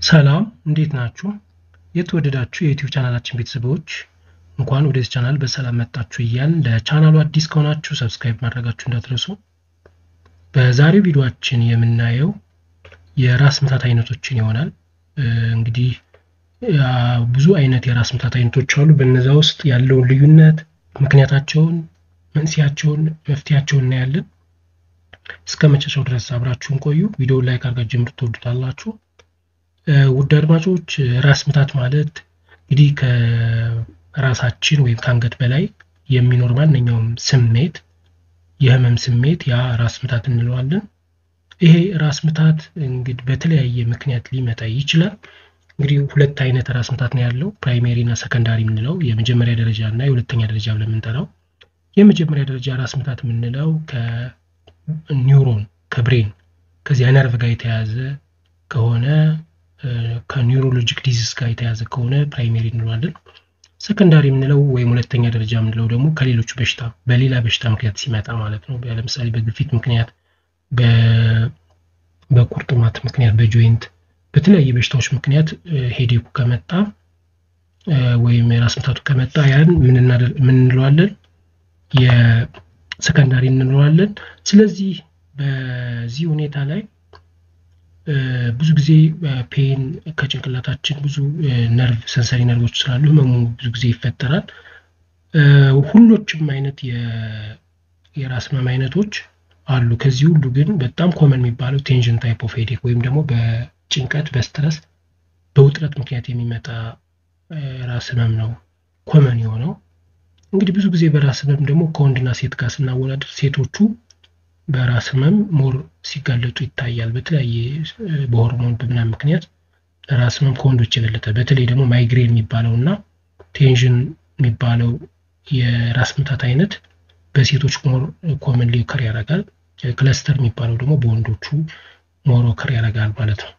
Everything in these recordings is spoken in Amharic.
ሰላም እንዴት ናችሁ? የተወደዳችሁ የዩቲዩብ ቻናላችን ቤተሰቦች እንኳን ወደዚህ ቻናል በሰላም መጣችሁ እያልን ለቻናሉ አዲስ ከሆናችሁ ሰብስክራይብ ማድረጋችሁ እንዳትረሱ። በዛሬው ቪዲዮአችን የምናየው የራስ ምታት አይነቶችን ይሆናል። እንግዲህ ብዙ አይነት የራስ ምታት አይነቶች አሉ። በነዛ ውስጥ ያለውን ልዩነት፣ ምክንያታቸውን፣ መንስኤያቸውን፣ መፍትሄያቸውን እናያለን። እስከ መጨረሻው ድረስ አብራችሁን ቆዩ። ቪዲዮውን ላይክ አድርጋችሁ ጀምሩ፣ ትወዱታላችሁ። ውድ አድማጮች ራስ ምታት ማለት እንግዲህ ከራሳችን ወይም ከአንገት በላይ የሚኖር ማንኛውም ስሜት የህመም ስሜት ያ ራስ ምታት እንለዋለን። ይሄ ራስ ምታት እንግዲህ በተለያየ ምክንያት ሊመጣ ይችላል። እንግዲህ ሁለት አይነት ራስ ምታት ነው ያለው፣ ፕራይሜሪ እና ሰከንዳሪ የምንለው የመጀመሪያ ደረጃ እና የሁለተኛ ደረጃ ብለን የምንጠራው። የመጀመሪያ ደረጃ ራስ ምታት የምንለው ከኒውሮን ከብሬን ከዚያ ነርቭ ጋር የተያዘ ከሆነ ከኒውሮሎጂክ ዲዚዝ ጋር የተያዘ ከሆነ ፕራይሜሪ እንለዋለን። ሰከንዳሪ የምንለው ወይም ሁለተኛ ደረጃ የምንለው ደግሞ ከሌሎቹ በሽታ በሌላ በሽታ ምክንያት ሲመጣ ማለት ነው። ለምሳሌ በግፊት ምክንያት፣ በቁርጥማት ምክንያት፣ በጆይንት በተለያየ በሽታዎች ምክንያት ሄዴኩ ከመጣ ወይም የራስ ምታቱ ከመጣ ያን ምን እንለዋለን? የሰከንዳሪ እንለዋለን። ስለዚህ በዚህ ሁኔታ ላይ ብዙ ጊዜ ፔን ከጭንቅላታችን ብዙ ነርቭ ሰንሰሪ ነርቮች ስላሉ ህመሙ ብዙ ጊዜ ይፈጠራል። ሁሎችም አይነት የራስ ህመም አይነቶች አሉ። ከዚህ ሁሉ ግን በጣም ኮመን የሚባለው ቴንሽን ታይፕ ኦፍ ሄዴክ ወይም ደግሞ በጭንቀት በስትረስ በውጥረት ምክንያት የሚመጣ ራስ ህመም ነው ኮመን የሆነው። እንግዲህ ብዙ ጊዜ በራስ ህመም ደግሞ ከወንድና ሴት ጋር ስናወዳደር ሴቶቹ በራስ ህመም ሞር ሲጋለጡ ይታያል። በተለያየ በሆርሞን በምናምን ምክንያት ራስ ህመም ከወንዶች የበለጠ በተለይ ደግሞ ማይግሬን የሚባለው እና ቴንሽን የሚባለው የራስ ምታት አይነት በሴቶች ሞር ኮመን ሊከር ያደርጋል። ክለስተር የሚባለው ደግሞ በወንዶቹ ሞር ኦከር ያደርጋል ማለት ነው።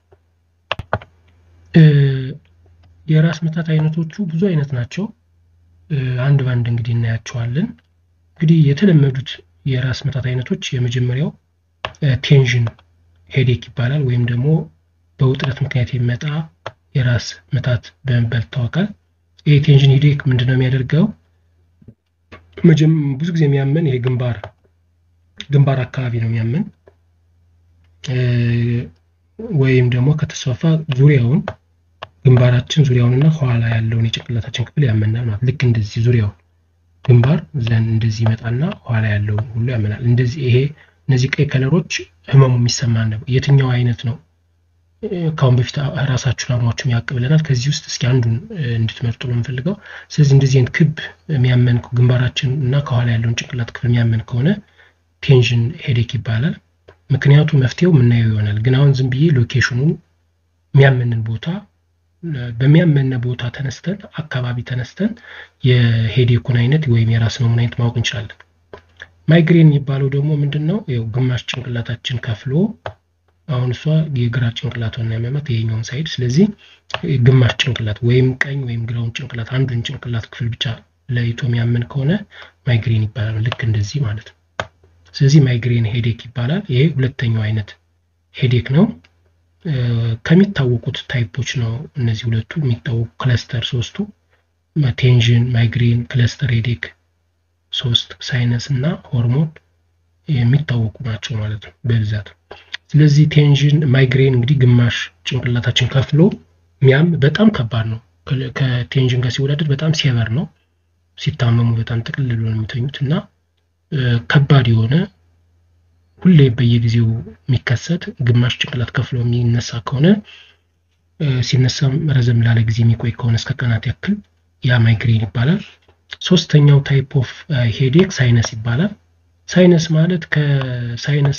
የራስ ምታት አይነቶቹ ብዙ አይነት ናቸው። አንድ ባንድ እንግዲህ እናያቸዋለን። እንግዲህ የተለመዱት የራስ ምታት አይነቶች የመጀመሪያው ቴንሽን ሄዴክ ይባላል። ወይም ደግሞ በውጥረት ምክንያት የሚመጣ የራስ ምታት በመባል ይታወቃል። ይህ ቴንሽን ሄዴክ ምንድን ነው የሚያደርገው? ብዙ ጊዜ የሚያመን ይሄ ግንባር ግንባር አካባቢ ነው የሚያመን ወይም ደግሞ ከተስፋፋ ዙሪያውን ግንባራችን ዙሪያውንና ኋላ ያለውን የጭንቅላታችን ክፍል ያመናል ማለት ልክ እንደዚህ ዙሪያውን ግንባር ዘን እንደዚህ ይመጣና ኋላ ያለውን ሁሉ ያመናል። እንደዚህ ይሄ እነዚህ ቀይ ከለሮች ህመሙ የሚሰማን ነው። የትኛው አይነት ነው? ከአሁን በፊት ራሳችሁን አሟችሁ ያውቅ ብለናል። ከዚህ ውስጥ እስኪ አንዱን እንድትመርጡ ነው የምፈልገው። ስለዚህ እንደዚህ አይነት ክብ የሚያመን ግንባራችን እና ከኋላ ያለውን ጭንቅላት ክፍል የሚያመን ከሆነ ቴንሽን ሄዴክ ይባላል። ምክንያቱ መፍትሄው የምናየው ይሆናል። ግን አሁን ዝም ብዬ ሎኬሽኑን የሚያመንን ቦታ በሚያመነ ቦታ ተነስተን አካባቢ ተነስተን የሄዴኩን አይነት ወይም የራስ ህመሙን አይነት ማወቅ እንችላለን። ማይግሬን የሚባለው ደግሞ ምንድን ነው? ያው ግማሽ ጭንቅላታችን ከፍሎ አሁን እሷ የግራ ጭንቅላቷን ያመማት ይሄኛውን ሳይድ። ስለዚህ ግማሽ ጭንቅላት ወይም ቀኝ ወይም ግራውን ጭንቅላት አንዱን ጭንቅላት ክፍል ብቻ ለይቶ የሚያምን ከሆነ ማይግሬን ይባላል። ልክ እንደዚህ ማለት ነው። ስለዚህ ማይግሬን ሄዴክ ይባላል። ይሄ ሁለተኛው አይነት ሄዴክ ነው። ከሚታወቁት ታይፖች ነው እነዚህ ሁለቱ የሚታወቁ ክለስተር ሶስቱ ቴንሽን፣ ማይግሬን፣ ክለስተር ሄዴክ ሶስት ሳይነስ እና ሆርሞን የሚታወቁ ናቸው ማለት ነው በብዛት። ስለዚህ ቴንሽን ማይግሬን እንግዲህ ግማሽ ጭንቅላታችን ከፍሎ ሚያም በጣም ከባድ ነው። ከቴንሽን ጋር ሲወዳደር በጣም ሴቨር ነው። ሲታመሙ በጣም ጥቅልል ብሎ ነው የሚተኙት እና ከባድ የሆነ ሁሌ በየጊዜው የሚከሰት ግማሽ ጭንቅላት ከፍሎ የሚነሳ ከሆነ ሲነሳም ረዘም ላለ ጊዜ የሚቆይ ከሆነ እስከ ቀናት ያክል ያ ማይግሬን ይባላል። ሶስተኛው ታይፕ ኦፍ ሄዴክ ሳይነስ ይባላል። ሳይነስ ማለት ከሳይነስ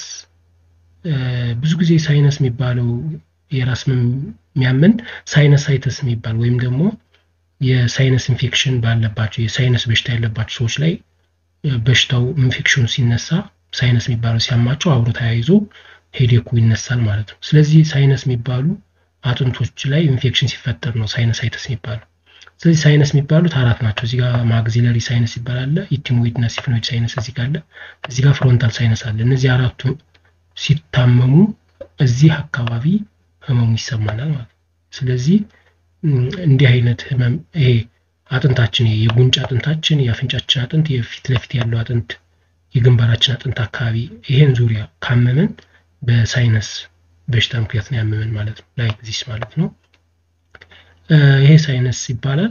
ብዙ ጊዜ ሳይነስ የሚባለው የራስ የሚያምን ሳይነሳይተስ የሚባል ወይም ደግሞ የሳይነስ ኢንፌክሽን ባለባቸው የሳይነስ በሽታ ያለባቸው ሰዎች ላይ በሽታው ኢንፌክሽኑ ሲነሳ ሳይነስ የሚባለው ሲያማቸው አብሮ ተያይዞ ሄዴኩ ይነሳል ማለት ነው። ስለዚህ ሳይነስ የሚባሉ አጥንቶች ላይ ኢንፌክሽን ሲፈጠር ነው ሳይነሳይተስ የሚባለው። ስለዚህ ሳይነስ የሚባሉት አራት ናቸው። እዚህ ጋር ማግዚለሪ ሳይነስ ይባላል፣ ኢቲሞይድ እና ሲፍኖይድ ሳይነስ እዚህ ጋር አለ፣ እዚህ ጋር ፍሮንታል ሳይነስ አለ። እነዚህ አራቱ ሲታመሙ እዚህ አካባቢ ህመሙ ይሰማናል ማለት ነው። ስለዚህ እንዲህ አይነት ህመም ይሄ አጥንታችን የጉንጭ አጥንታችን፣ የአፍንጫችን አጥንት፣ የፊት ለፊት ያለው አጥንት፣ የግንባራችን አጥንት አካባቢ ይሄን ዙሪያ ካመመን በሳይነስ በሽታ ምክንያት ነው ያመመን ማለት ነው። ላይክ ዚስ ማለት ነው። ይሄ ሳይነስ ይባላል።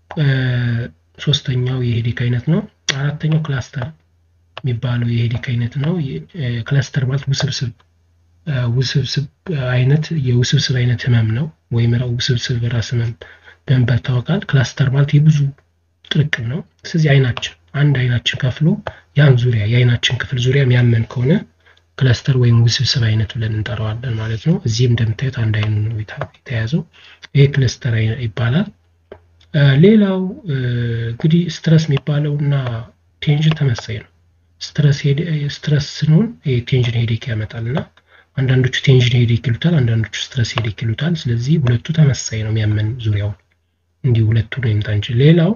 ሶስተኛው የሄዴክ አይነት ነው። አራተኛው ክላስተር የሚባለው የሄዴክ አይነት ነው። ክላስተር ማለት ውስብስብ ውስብስብ አይነት የውስብስብ አይነት ህመም ነው ወይም ውስብስብ ራስ ህመም በመባል ይታወቃል። ክላስተር ማለት የብዙ ጥርቅም ነው። ስለዚህ አይናችን አንድ አይናችን ከፍሎ ያን ዙሪያ የአይናችን ክፍል ዙሪያ የሚያመን ከሆነ ክለስተር ወይም ውስብስብ አይነት ብለን እንጠራዋለን ማለት ነው። እዚህም እንደምታዩት አንድ አይኑ ነው የተያዘው። ይሄ ክለስተር ይባላል። ሌላው እንግዲህ ስትረስ የሚባለው እና ቴንሽን ተመሳይ ነው። ስትረስ ስንሆን ቴንሽን ሄዴክ ያመጣል እና አንዳንዶቹ ቴንሽን ሄዴክ ይሉታል፣ አንዳንዶቹ ስትረስ ሄዴክ ይሉታል። ስለዚህ ሁለቱ ተመሳይ ነው የሚያመን ዙሪያውን እንዲህ ሁለቱ ነው ይምጣ እንጂ ሌላው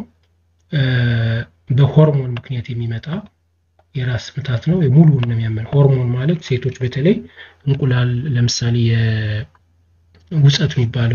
በሆርሞን ምክንያት የሚመጣ የራስ ምታት ነው። ሙሉውን ነው የሚያመን። ሆርሞን ማለት ሴቶች በተለይ እንቁላል ለምሳሌ የውፀት የሚባለው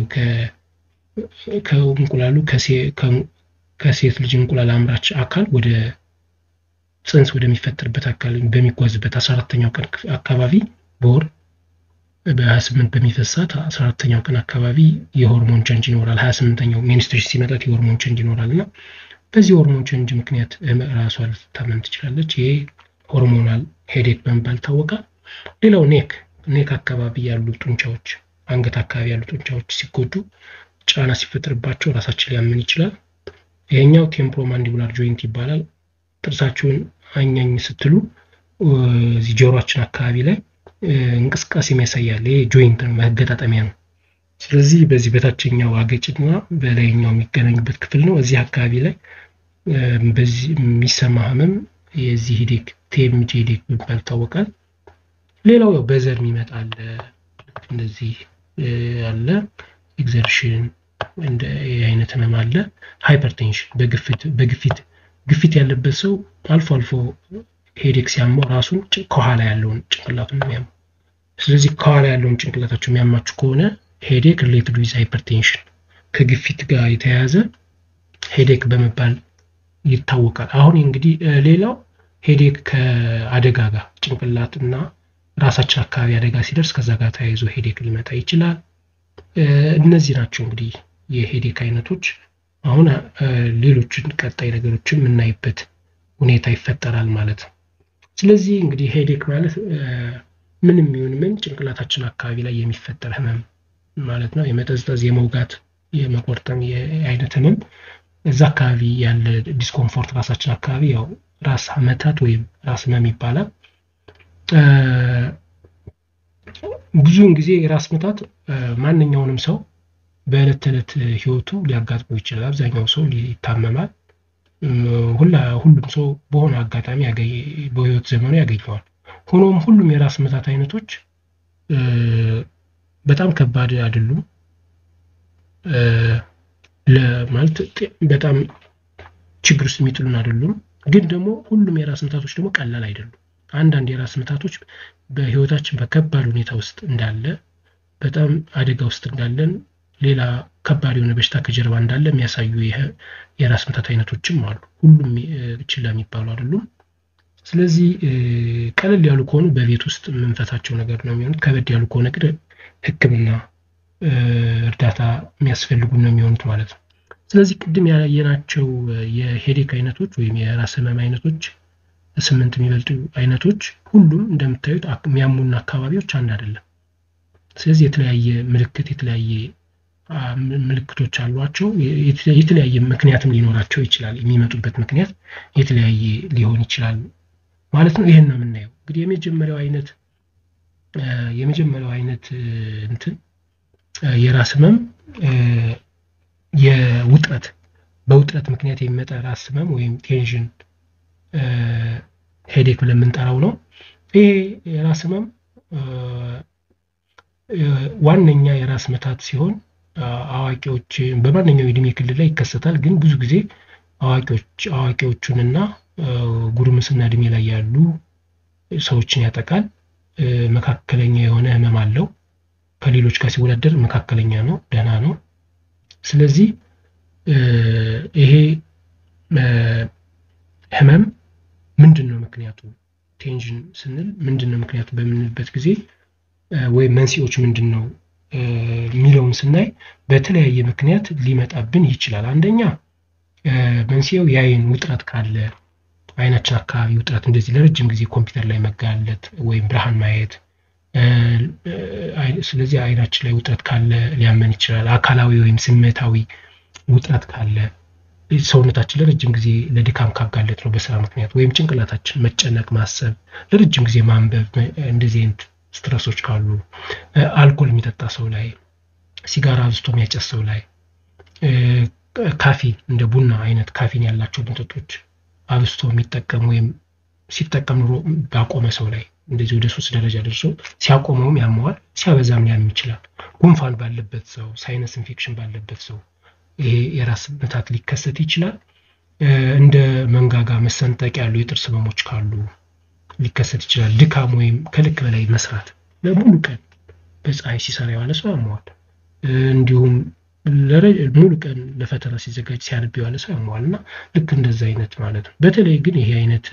ከእንቁላሉ ከሴት ልጅ እንቁላል አምራች አካል ወደ ፅንስ ወደሚፈጠርበት አካል በሚጓዝበት አስራ አራተኛው ቀን አካባቢ በወር በሀያ ስምንት በሚፈሳት አስራ አራተኛው ቀን አካባቢ የሆርሞን ቸንጅ ይኖራል። ሀያ ስምንተኛው ሚኒስትሬሽን ሲመጣት የሆርሞን ቸንጅ ይኖራል እና በዚህ ሆርሞን ቸንጅ ምክንያት ራሷ ልትታመም ትችላለች። ይሄ ሆርሞናል ሄዴክ በመባል ይታወቃል። ሌላው ኔክ ኔክ አካባቢ ያሉ ጡንቻዎች፣ አንገት አካባቢ ያሉ ጡንቻዎች ሲጎዱ ጫና ሲፈጥርባቸው ራሳችን ሊያምን ይችላል። ይሄኛው ቴምፖሮማንዲቡላር ጆይንት ይባላል። ጥርሳችሁን አኛኝ ስትሉ እዚህ ጆሮአችን አካባቢ ላይ እንቅስቃሴ የሚያሳያል። ይሄ ጆይንት ነው፣ መገጣጠሚያ ነው። ስለዚህ በዚህ በታችኛው አገጭና በላይኛው የሚገናኙበት ክፍል ነው። እዚህ አካባቢ ላይ በዚህ የሚሰማ ህመም የዚህ ሄዴክ ቴምጂ ሄዴክ በመባል ይታወቃል። ሌላው ያው በዘር የሚመጣ አለ፣ እንደዚህ አለ። ኤግዘርሽን እንደ አይነት ህመም አለ። ሃይፐርቴንሽን በግፊት በግፊት ግፊት ያለበት ሰው አልፎ አልፎ ሄዴክ ሲያመው ራሱን ከኋላ ያለውን ጭንቅላቱን የሚያመው ስለዚህ ከኋላ ያለውን ጭንቅላታቸው የሚያማችሁ ከሆነ ሄዴክ ሪሌትድ ዊዝ ሃይፐርቴንሽን ከግፊት ጋር የተያያዘ ሄዴክ በመባል ይታወቃል። አሁን እንግዲህ ሌላው ሄዴክ ከአደጋ ጋር ጭንቅላት እና ራሳችን አካባቢ አደጋ ሲደርስ ከዛ ጋር ተያይዞ ሄዴክ ሊመጣ ይችላል። እነዚህ ናቸው እንግዲህ የሄዴክ አይነቶች። አሁን ሌሎችን ቀጣይ ነገሮችን የምናይበት ሁኔታ ይፈጠራል ማለት ነው። ስለዚህ እንግዲህ ሄዴክ ማለት ምንም ይሁን ምን ጭንቅላታችን አካባቢ ላይ የሚፈጠር ህመም ማለት ነው። የመጠዝጠዝ፣ የመውጋት፣ የመቆርጠም የአይነት ህመም እዛ አካባቢ ያለ ዲስኮምፎርት ራሳችን አካባቢ ያው ራስ መታት ወይም ራስ ህመም ይባላል። ብዙውን ጊዜ የራስ ምታት ማንኛውንም ሰው በዕለት ተዕለት ህይወቱ ሊያጋጥመው ይችላል። አብዛኛው ሰው ይታመማል። ሁሉም ሰው በሆነ አጋጣሚ በህይወት ዘመኑ ያገኘዋል። ሆኖም ሁሉም የራስ ምታት አይነቶች በጣም ከባድ አይደሉም። ለማለት በጣም ችግር ውስጥ የሚጥሉን አይደሉም። ግን ደግሞ ሁሉም የራስ ምታቶች ደግሞ ቀላል አይደሉም። አንዳንድ የራስ ምታቶች በህይወታችን በከባድ ሁኔታ ውስጥ እንዳለ በጣም አደጋ ውስጥ እንዳለን ሌላ ከባድ የሆነ በሽታ ከጀርባ እንዳለ የሚያሳዩ የራስ ምታት አይነቶችም አሉ። ሁሉም ችላ የሚባሉ አይደሉም። ስለዚህ ቀለል ያሉ ከሆኑ በቤት ውስጥ የምንፈታቸው ነገር ነው የሚሆኑት። ከበድ ያሉ ከሆነ ግን ሕክምና እርዳታ የሚያስፈልጉ ነው የሚሆኑት ማለት ነው። ስለዚህ ቅድም ያየናቸው የሄዴክ አይነቶች ወይም የራስ ህመም አይነቶች ስምንት የሚበልጡ አይነቶች ሁሉም እንደምታዩት የሚያሙና አካባቢዎች አንድ አይደለም። ስለዚህ የተለያየ ምልክት የተለያየ ምልክቶች አሏቸው። የተለያየ ምክንያትም ሊኖራቸው ይችላል። የሚመጡበት ምክንያት የተለያየ ሊሆን ይችላል ማለት ነው። ይህን ነው የምናየው። እንግዲህ የመጀመሪያው አይነት የመጀመሪያው አይነት እንትን የራስ ህመም የውጥረት በውጥረት ምክንያት የሚመጣ ራስ ህመም ወይም ቴንሽን ሄዴክ ብለን የምንጠራው ነው። ይሄ የራስ ህመም ዋነኛ የራስ ምታት ሲሆን አዋቂዎች በማንኛው የእድሜ ክልል ላይ ይከሰታል። ግን ብዙ ጊዜ አዋቂዎች አዋቂዎቹንና ጉርምስና እድሜ ላይ ያሉ ሰዎችን ያጠቃል። መካከለኛ የሆነ ህመም አለው። ከሌሎች ጋር ሲወዳደር መካከለኛ ነው፣ ደህና ነው። ስለዚህ ይሄ ህመም ምንድን ነው ምክንያቱ? ቴንሽን ስንል ምንድን ነው ምክንያቱ በምንልበት ጊዜ ወይም መንስኤዎች ምንድን ነው የሚለውን ስናይ በተለያየ ምክንያት ሊመጣብን ይችላል። አንደኛ መንስኤው የአይን ውጥረት ካለ አይናችን አካባቢ ውጥረት፣ እንደዚህ ለረጅም ጊዜ ኮምፒውተር ላይ መጋለጥ ወይም ብርሃን ማየት፣ ስለዚህ አይናችን ላይ ውጥረት ካለ ሊያመን ይችላል። አካላዊ ወይም ስሜታዊ ውጥረት ካለ ሰውነታችን ለረጅም ጊዜ ለድካም ካጋለጥ ነው በስራ ምክንያት ወይም ጭንቅላታችን መጨነቅ፣ ማሰብ፣ ለረጅም ጊዜ ማንበብ እንደዚህ አይነት ስትረሶች ካሉ አልኮል የሚጠጣ ሰው ላይ፣ ሲጋራ አብዝቶ የሚያጨስ ሰው ላይ፣ ካፊን እንደ ቡና አይነት ካፊን ያላቸው መጠጦች አብዝቶ የሚጠቀም ወይም ሲጠቀም ኑሮ ባቆመ ሰው ላይ እንደዚህ ወደ ሶስት ደረጃ ደርሶ ሲያቆመውም ያመዋል፣ ሲያበዛም ሊያም ይችላል። ጉንፋን ባለበት ሰው፣ ሳይነስ ኢንፌክሽን ባለበት ሰው ይሄ የራስ ምታት ሊከሰት ይችላል። እንደ መንጋጋ መሰንጠቅ ያሉ የጥርስ ህመሞች ካሉ ሊከሰት ይችላል። ድካም ወይም ከልክ በላይ መስራት ለሙሉ ቀን በፀሐይ ሲሰራ የዋለ ሰው ያመዋል። እንዲሁም ሙሉ ቀን ለፈተና ሲዘጋጅ ሲያነብ የዋለ ሰው ያመዋል እና ልክ እንደዛ አይነት ማለት ነው። በተለይ ግን ይሄ አይነት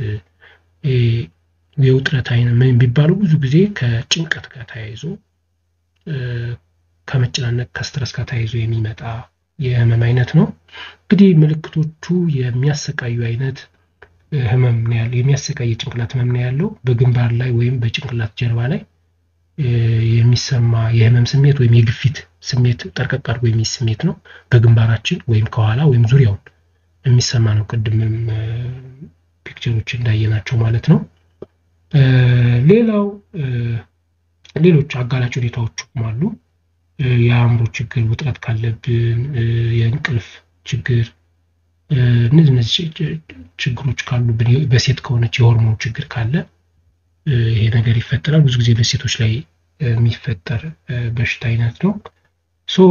የውጥረት አይነት ምን የሚባለው ብዙ ጊዜ ከጭንቀት ጋር ተያይዞ ከመጨናነቅ ከስትረስ ጋር ተያይዞ የሚመጣ የህመም አይነት ነው። እንግዲህ ምልክቶቹ የሚያሰቃዩ አይነት ህመም ነው ያለው። የሚያሰቃይ የጭንቅላት ህመም ነው ያለው። በግንባር ላይ ወይም በጭንቅላት ጀርባ ላይ የሚሰማ የህመም ስሜት ወይም የግፊት ስሜት ጠርቀቅ አድርጎ የሚይዝ ስሜት ነው። በግንባራችን ወይም ከኋላ ወይም ዙሪያውን የሚሰማ ነው። ቅድምም ፒክቸሮች እንዳየናቸው ማለት ነው። ሌላው ሌሎች አጋላጭ ሁኔታዎችም አሉ። የአእምሮ ችግር ውጥረት ካለብን፣ የእንቅልፍ ችግር፣ እነዚህ እነዚህ ችግሮች ካሉብን፣ በሴት ከሆነች የሆርሞን ችግር ካለ ይሄ ነገር ይፈጠራል። ብዙ ጊዜ በሴቶች ላይ የሚፈጠር በሽታ አይነት ነው። ሶ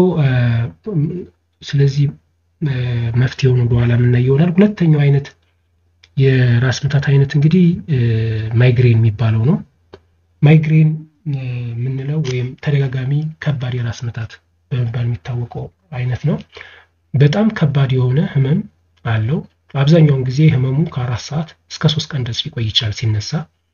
ስለዚህ መፍትሄውን ወደኋላ የምናየው ይሆናል። ሁለተኛው አይነት የራስ ምታት አይነት እንግዲህ ማይግሬን የሚባለው ነው። ማይግሬን የምንለው ወይም ተደጋጋሚ ከባድ የራስ ምታት በመባል የሚታወቀው አይነት ነው። በጣም ከባድ የሆነ ህመም አለው። አብዛኛውን ጊዜ ህመሙ ከአራት ሰዓት እስከ ሶስት ቀን ድረስ ሊቆይ ይችላል ሲነሳ።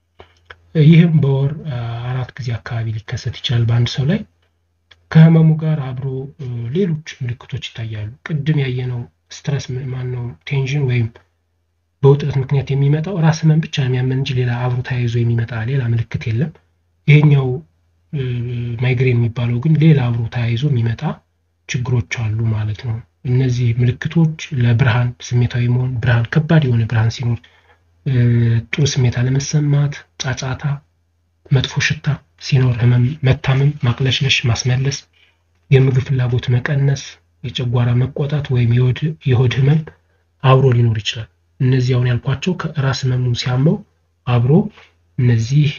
ይህም በወር አራት ጊዜ አካባቢ ሊከሰት ይችላል በአንድ ሰው ላይ። ከህመሙ ጋር አብሮ ሌሎች ምልክቶች ይታያሉ። ቅድም ያየነው ስትረስ ማነው ቴንሽን ወይም በውጥረት ምክንያት የሚመጣው ራስ ህመም ብቻ ነው የሚያመን እንጂ ሌላ አብሮ ተያይዞ የሚመጣ ሌላ ምልክት የለም። ይሄኛው ማይግሬን የሚባለው ግን ሌላ አብሮ ተያይዞ የሚመጣ ችግሮች አሉ ማለት ነው። እነዚህ ምልክቶች ለብርሃን ስሜታዊ መሆን፣ ብርሃን ከባድ የሆነ ብርሃን ሲኖር ጥሩ ስሜት አለመሰማት፣ ጫጫታ፣ መጥፎ ሽታ ሲኖር ህመም፣ መታመም፣ ማቅለሽለሽ፣ ማስመለስ፣ የምግብ ፍላጎት መቀነስ፣ የጨጓራ መቆጣት ወይም የሆድ ህመም አብሮ ሊኖር ይችላል። እነዚህ አሁን ያልኳቸው ከራስ ህመሙ ሲያመው አብሮ እነዚህ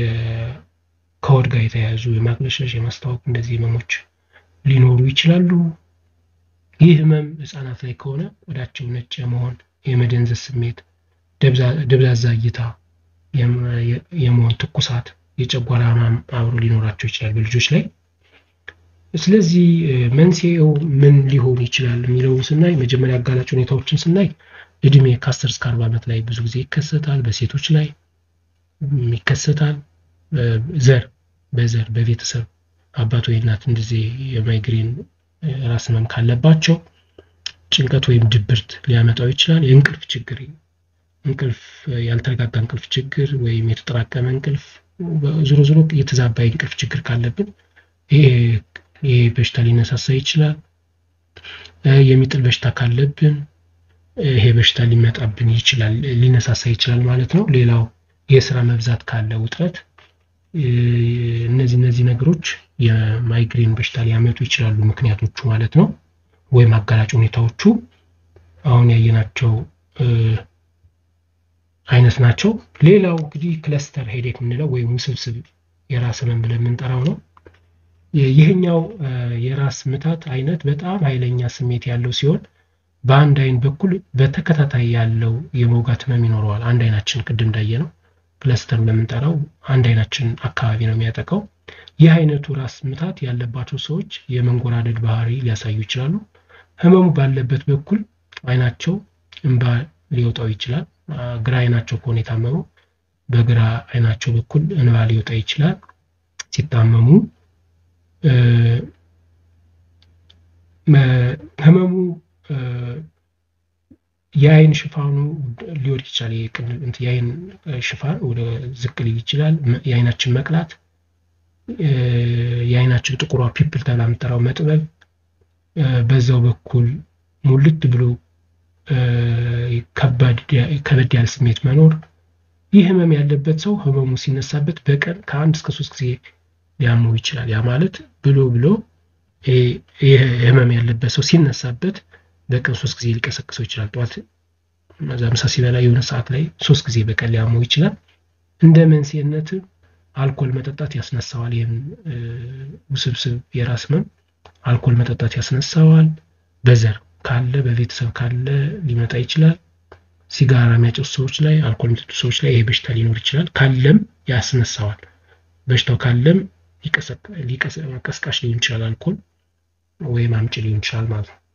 ከሆድ ጋር የተያያዙ የማቅለሽለሽ የማስታወክ እንደዚህ ህመሞች ሊኖሩ ይችላሉ። ይህ ህመም ህፃናት ላይ ከሆነ ቆዳቸው ነጭ የመሆን የመደንዘዝ ስሜት፣ ደብዛዛ እይታ የመሆን ትኩሳት፣ የጨጓራ ህመም አብሮ ሊኖራቸው ይችላል በልጆች ላይ። ስለዚህ መንስኤው ምን ሊሆን ይችላል የሚለውን ስናይ መጀመሪያ አጋላጭ ሁኔታዎችን ስናይ እድሜ ከአስር እስከ አርባ ዓመት ላይ ብዙ ጊዜ ይከሰታል። በሴቶች ላይ ይከሰታል። ዘር በዘር በቤተሰብ አባት ወይ እናት እንደዚህ የማይግሬን ራስ ህመም ካለባቸው ጭንቀት ወይም ድብርት ሊያመጣው ይችላል። የእንቅልፍ ችግር እንቅልፍ ያልተረጋጋ እንቅልፍ ችግር ወይም የተጠራቀመ እንቅልፍ ዞሮ ዞሮ የተዛባ እንቅልፍ ችግር ካለብን ይሄ በሽታ ሊነሳሳ ይችላል። የሚጥል በሽታ ካለብን ይሄ በሽታ ሊመጣብን ይችላል ሊነሳሳ ይችላል ማለት ነው። ሌላው የስራ መብዛት ካለ ውጥረት፣ እነዚህ እነዚህ ነገሮች የማይግሬን በሽታ ሊያመጡ ይችላሉ ምክንያቶቹ ማለት ነው፣ ወይም አጋላጭ ሁኔታዎቹ አሁን ያየናቸው አይነት ናቸው። ሌላው እንግዲህ ክለስተር ሄዴክ የምንለው ወይም ውስብስብ የራስ ህመም ብለን የምንጠራው ነው። ይህኛው የራስ ምታት አይነት በጣም ኃይለኛ ስሜት ያለው ሲሆን በአንድ አይን በኩል በተከታታይ ያለው የመውጋት ህመም ይኖረዋል። አንድ አይናችን ቅድም እንዳየ ነው ክለስተር ለምንጠራው አንድ አይናችን አካባቢ ነው የሚያጠቃው። ይህ አይነቱ ራስ ምታት ያለባቸው ሰዎች የመንጎራደድ ባህሪ ሊያሳዩ ይችላሉ። ህመሙ ባለበት በኩል አይናቸው እንባ ሊወጣው ይችላል። ግራ አይናቸው ከሆነ የታመመው በግራ አይናቸው በኩል እንባ ሊወጣ ይችላል። ሲታመሙ ህመሙ የአይን ሽፋኑ ሊወድቅ ይችላል። የአይን ሽፋን ወደ ዝቅ ሊል ይችላል። የአይናችን መቅላት፣ የአይናችን ጥቁሯ ፒፕል ተብላ የምጠራው መጥበብ፣ በዛው በኩል ሙልት ብሎ ከበድ ያለ ስሜት መኖር። ይህ ህመም ያለበት ሰው ህመሙ ሲነሳበት በቀን ከአንድ እስከ ሶስት ጊዜ ሊያመው ይችላል። ያ ማለት ብሎ ብሎ ይህ ህመም ያለበት ሰው ሲነሳበት በቀን ሶስት ጊዜ ሊቀሰቅሰው ይችላል። ጠዋት እዛ ምሳ ሲበላ የሆነ ሰዓት ላይ ሶስት ጊዜ በቀን ሊያመው ይችላል። እንደ መንስኤነት አልኮል መጠጣት ያስነሳዋል። ይህም ውስብስብ የራስ ህመም አልኮል መጠጣት ያስነሳዋል። በዘር ካለ በቤተሰብ ካለ ሊመጣ ይችላል። ሲጋራ የሚያጨሱ ሰዎች ላይ፣ አልኮል የሚጠጡ ሰዎች ላይ ይሄ በሽታ ሊኖር ይችላል። ካለም ያስነሳዋል። በሽታው ካለም ቀስቃሽ ሊሆን ይችላል። አልኮል ወይም አምጪ ሊሆን ይችላል ማለት ነው።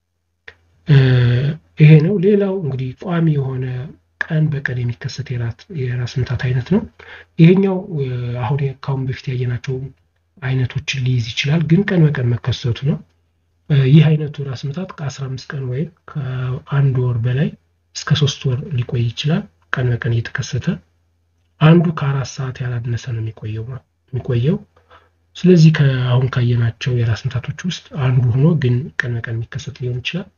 ይሄ ነው። ሌላው እንግዲህ ቋሚ የሆነ ቀን በቀን የሚከሰት የራስ ምታት አይነት ነው። ይሄኛው አሁን ካሁን በፊት ያየናቸው አይነቶችን ሊይዝ ይችላል፣ ግን ቀን በቀን መከሰቱ ነው። ይህ አይነቱ ራስ ምታት ከአስራ አምስት ቀን ወይም ከአንድ ወር በላይ እስከ ሶስት ወር ሊቆይ ይችላል። ቀን በቀን እየተከሰተ አንዱ ከአራት ሰዓት ያላነሰ ነው የሚቆየው። ስለዚህ ከአሁን ካየናቸው የራስ ምታቶች ውስጥ አንዱ ሆኖ ግን ቀን በቀን የሚከሰት ሊሆን ይችላል።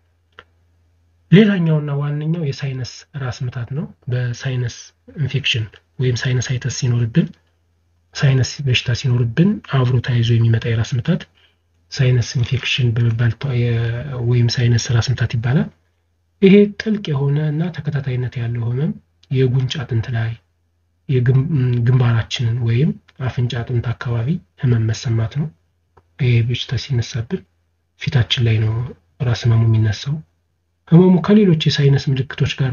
ሌላኛውና ዋነኛው የሳይነስ ራስ ምታት ነው። በሳይነስ ኢንፌክሽን ወይም ሳይነሳይተስ ሲኖርብን ሳይነስ በሽታ ሲኖርብን አብሮ ተያይዞ የሚመጣ የራስ ምታት ሳይነስ ኢንፌክሽን በመባል ወይም ሳይነስ ራስ ምታት ይባላል። ይሄ ጥልቅ የሆነ እና ተከታታይነት ያለው ህመም የጉንጭ አጥንት ላይ ግንባራችንን ወይም አፍንጫ አጥንት አካባቢ ህመም መሰማት ነው። ይሄ በሽታ ሲነሳብን ፊታችን ላይ ነው ራስ ህመሙ የሚነሳው። ህመሙ ከሌሎች የሳይነስ ምልክቶች ጋር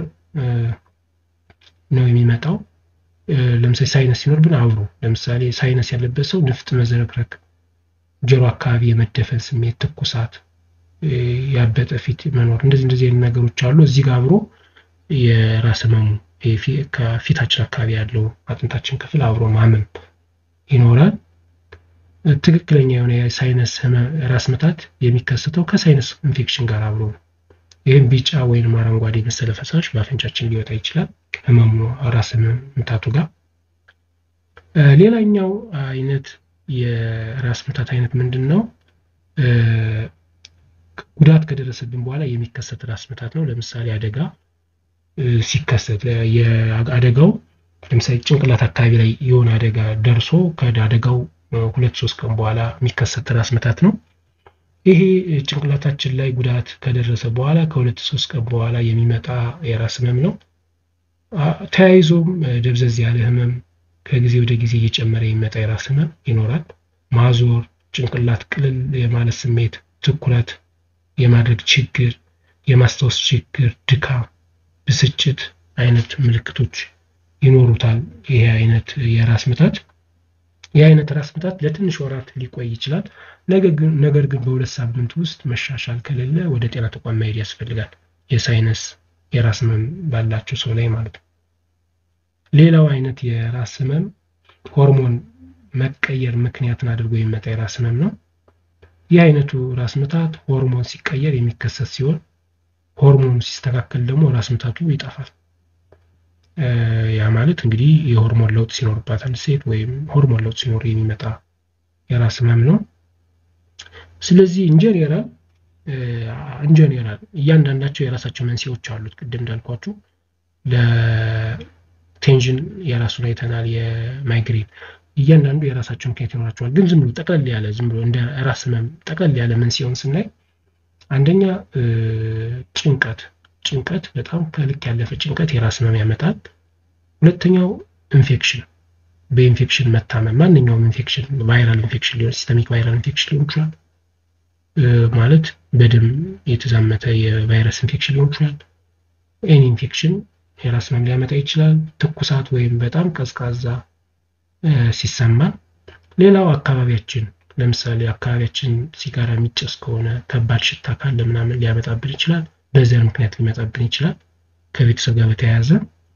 ነው የሚመጣው። ለምሳሌ ሳይነስ ሲኖርብን አብሮ ለምሳሌ ሳይነስ ያለበት ሰው ንፍጥ መዝረክረክ፣ ጆሮ አካባቢ የመደፈን ስሜት፣ ትኩሳት፣ ያበጠ ፊት መኖር እንደዚህ እንደዚህ አይነት ነገሮች አሉ። እዚህ ጋር አብሮ የራስ ህመሙ ከፊታችን አካባቢ ያለው አጥንታችን ክፍል አብሮ ማመም ይኖራል። ትክክለኛ የሆነ የሳይነስ ራስ ምታት የሚከሰተው ከሳይነስ ኢንፌክሽን ጋር አብሮ ነው። ይህም ቢጫ ወይም አረንጓዴ መሰለ ፈሳሽ በአፍንጫችን ሊወጣ ይችላል ህመሙ ራስ ምታቱ ጋር። ሌላኛው አይነት የራስ ምታት አይነት ምንድን ነው? ጉዳት ከደረሰብን በኋላ የሚከሰት ራስ ምታት ነው። ለምሳሌ አደጋ ሲከሰት አደጋው ለምሳሌ ጭንቅላት አካባቢ ላይ የሆነ አደጋ ደርሶ ከአደጋው ሁለት ሶስት ቀን በኋላ የሚከሰት ራስ ምታት ነው። ይሄ ጭንቅላታችን ላይ ጉዳት ከደረሰ በኋላ ከሁለት ሶስት ቀን በኋላ የሚመጣ የራስ ህመም ነው። ተያይዞም ደብዘዝ ያለ ህመም ከጊዜ ወደ ጊዜ እየጨመረ የሚመጣ የራስ ህመም ይኖራል። ማዞር፣ ጭንቅላት ቅልል የማለት ስሜት፣ ትኩረት የማድረግ ችግር፣ የማስታወስ ችግር፣ ድካም፣ ብስጭት አይነት ምልክቶች ይኖሩታል። ይሄ አይነት የራስ ምታት ይህ አይነት ራስ ምታት ለትንሽ ወራት ሊቆይ ይችላል። ነገር ግን በሁለት ሳምንት ውስጥ መሻሻል ከሌለ ወደ ጤና ተቋም መሄድ ያስፈልጋል። የሳይነስ የራስ ህመም ባላቸው ሰው ላይ ማለት ነው። ሌላው አይነት የራስ ህመም ሆርሞን መቀየር ምክንያትን አድርጎ የሚመጣ የራስ ህመም ነው። ይህ አይነቱ ራስ ምታት ሆርሞን ሲቀየር የሚከሰት ሲሆን ሆርሞኑ ሲስተካከል ደግሞ ራስ ምታቱ ይጠፋል። ያ ማለት እንግዲህ የሆርሞን ለውጥ ሲኖርባት አንድ ሴት ወይም ሆርሞን ለውጥ ሲኖር የሚመጣ የራስ ህመም ነው። ስለዚህ ኢንጀኔራል ኢንጀኔራል እያንዳንዳቸው የራሳቸው መንስኤዎች አሉት። ቅድም እንዳልኳችሁ ለቴንሽን የራሱን አይተናል። የማይግሬን እያንዳንዱ የራሳቸው ምክንያት ይኖራቸዋል። ግን ዝም ብሎ ጠቅለል ያለ ዝም ብሎ እንደ ራስ ህመም ጠቅለል ያለ መንስኤውን ስናይ አንደኛ ጭንቀት ጭንቀት በጣም ከልክ ያለፈ ጭንቀት የራስ ህመም ያመጣል። ሁለተኛው ኢንፌክሽን በኢንፌክሽን መታመም ማንኛውም ኢንፌክሽን ቫይራል ኢንፌክሽን ሊሆን ሲስተሚክ ቫይራል ኢንፌክሽን ሊሆን ይችላል። ማለት በደም የተዛመተ የቫይረስ ኢንፌክሽን ሊሆን ይችላል። ኤኒ ኢንፌክሽን የራስ ህመም ሊያመጣ ይችላል። ትኩሳት ወይም በጣም ቀዝቃዛ ሲሰማ ሌላው አካባቢያችን ለምሳሌ አካባቢያችን ሲጋራ የሚጨስ ከሆነ ከባድ ሽታ ካለ ምናምን ሊያመጣብን ይችላል። በዚያ ምክንያት ሊመጣብን ይችላል። ከቤተሰብ ጋር በተያያዘ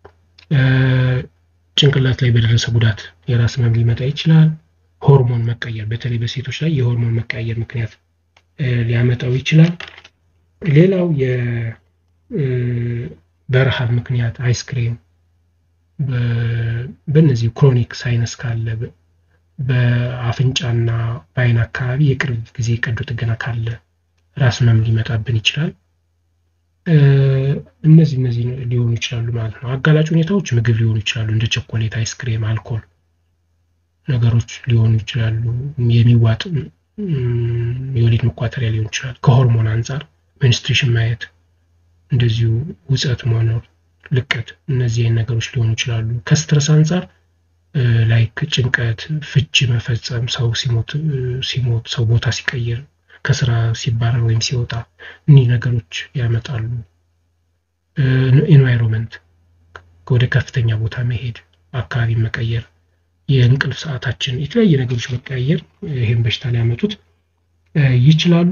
ጭንቅላት ላይ በደረሰ ጉዳት የራስ ህመም ሊመጣ ይችላል። ሆርሞን መቀየር በተለይ በሴቶች ላይ የሆርሞን መቀየር ምክንያት ሊያመጣው ይችላል። ሌላው በረሃብ ምክንያት አይስክሬም፣ በእነዚህ ክሮኒክ ሳይነስ ካለ በአፍንጫና በአይን አካባቢ የቅርብ ጊዜ ቀዶ ጥገና ካለ ራስ ህመም ሊመጣብን ይችላል። እነዚህ እነዚህ ሊሆኑ ይችላሉ ማለት ነው። አጋላጭ ሁኔታዎች ምግብ ሊሆኑ ይችላሉ፣ እንደ ቸኮሌት፣ አይስክሬም፣ አልኮል ነገሮች ሊሆኑ ይችላሉ። የሚዋጥ የወሊድ መቋጠሪያ ሊሆን ይችላል። ከሆርሞን አንጻር ሚኒስትሬሽን ማየት፣ እንደዚሁ ውፀት መኖር፣ ልቀት፣ እነዚህ አይነት ነገሮች ሊሆኑ ይችላሉ። ከስትረስ አንጻር ላይክ ጭንቀት፣ ፍቺ መፈጸም፣ ሰው ሲሞት ሲሞት ሰው ቦታ ሲቀይር፣ ከስራ ሲባረር ወይም ሲወጣ እኒህ ነገሮች ያመጣሉ። ኤንቫይሮንመንት ወደ ከፍተኛ ቦታ መሄድ፣ አካባቢ መቀየር፣ የእንቅልፍ ሰዓታችን፣ የተለያየ ነገሮች መቀያየር ይህን በሽታ ሊያመጡት ይችላሉ።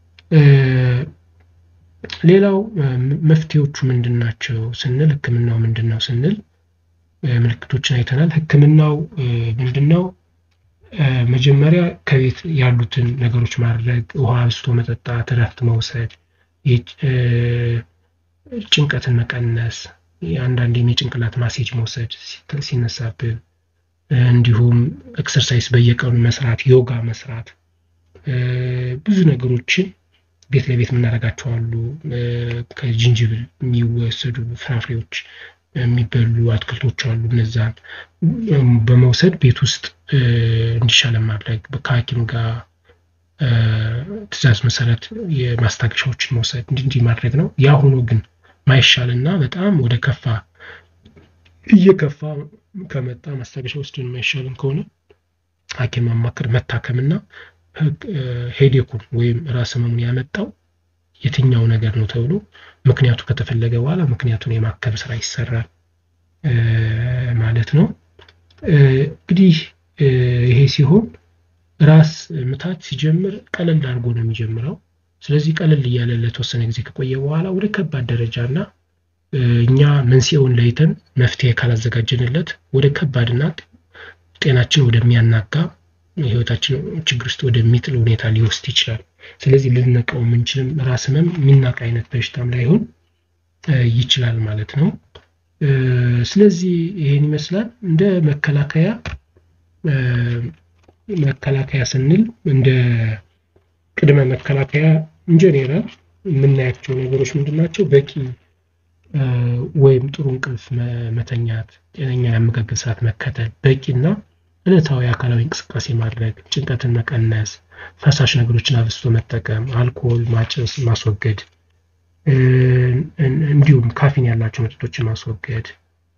ሌላው መፍትሄዎቹ ምንድን ናቸው ስንል ህክምናው ምንድን ነው ስንል ምልክቶችን አይተናል። ህክምናው ምንድን ነው? መጀመሪያ ከቤት ያሉትን ነገሮች ማድረግ፣ ውሃ አብዝቶ መጠጣት፣ እረፍት መውሰድ፣ ጭንቀትን መቀነስ፣ አንዳንዴም የጭንቅላት ማሴጅ መውሰድ ሲነሳብን፣ እንዲሁም ኤክሰርሳይዝ በየቀኑ መስራት፣ ዮጋ መስራት፣ ብዙ ነገሮችን ቤት ለቤት የምናደርጋቸው አሉ። ከጅንጅብል የሚወሰዱ ፍራፍሬዎች የሚበሉ አትክልቶች አሉ። እነዛን በመውሰድ ቤት ውስጥ እንዲሻለን ማድረግ ከሐኪም ጋር ትዕዛዝ መሰረት የማስታገሻዎችን መውሰድ እንዲህ እንዲህ ማድረግ ነው። ያ ሆኖ ግን ማይሻልና በጣም ወደ ከፋ እየከፋ ከመጣ ማስታገሻ ወስደን የማይሻልን ከሆነ ሐኪም ማማከር መታከምና ሄዴኩን ወይም ራስ ህመሙን ያመጣው የትኛው ነገር ነው ተብሎ ምክንያቱ ከተፈለገ በኋላ ምክንያቱን የማከም ስራ ይሰራል ማለት ነው። እንግዲህ ይሄ ሲሆን ራስ ምታት ሲጀምር ቀለል አድርጎ ነው የሚጀምረው። ስለዚህ ቀለል እያለ ለተወሰነ ጊዜ ከቆየ በኋላ ወደ ከባድ ደረጃ እና እኛ መንስኤውን ለይተን መፍትሄ ካላዘጋጀንለት ወደ ከባድና ጤናችን ወደሚያናጋ ህይወታችን ችግር ውስጥ ወደሚጥል ሁኔታ ሊወስድ ይችላል። ስለዚህ ልንነቀው የምንችልም ራስ ህመም የሚናቅ አይነት በሽታም ላይሆን ይችላል ማለት ነው። ስለዚህ ይሄን ይመስላል። እንደ መከላከያ መከላከያ ስንል እንደ ቅድመ መከላከያ ኢንጀኔራል የምናያቸው ነገሮች ምንድን ናቸው? በቂ ወይም ጥሩ እንቅልፍ መተኛት፣ ጤነኛ የአመጋገብ ሰዓት መከተል፣ በቂና ዕለታዊ አካላዊ እንቅስቃሴ ማድረግ፣ ጭንቀትን መቀነስ፣ ፈሳሽ ነገሮችን አብዝቶ መጠቀም፣ አልኮል ማጨስ ማስወገድ፣ እንዲሁም ካፊን ያላቸው መጠጦችን ማስወገድ፣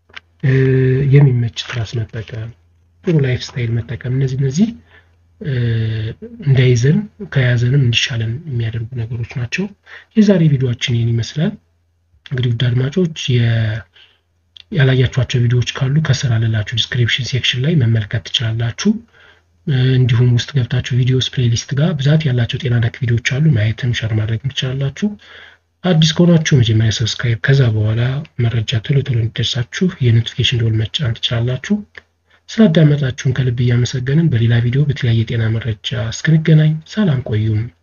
የሚመች ትራስ መጠቀም፣ ጥሩ ላይፍ ስታይል መጠቀም፣ እነዚህ እነዚህ እንዳይዘን ከያዘንም እንዲሻለን የሚያደርጉ ነገሮች ናቸው። የዛሬ ቪዲዮችን ይህን ይመስላል። እንግዲህ ውድ አድማጮች ያላያችኋቸው ቪዲዮዎች ካሉ ከስር አለላችሁ ዲስክሪፕሽን ሴክሽን ላይ መመልከት ትችላላችሁ። እንዲሁም ውስጥ ገብታችሁ ቪዲዮስ ፕሌሊስት ጋር ብዛት ያላቸው ጤና ነክ ቪዲዮዎች አሉ። ማየትም ሸር ማድረግ ትችላላችሁ። አዲስ ከሆናችሁ መጀመሪያ ሰብስክራይብ፣ ከዛ በኋላ መረጃ ቶሎ ቶሎ እንዲደርሳችሁ የኖቲፊኬሽን ደወል መጫን ትችላላችሁ። ስላዳመጣችሁን ከልብ እያመሰገንን በሌላ ቪዲዮ በተለያየ የጤና መረጃ እስክንገናኝ ሰላም ቆዩም።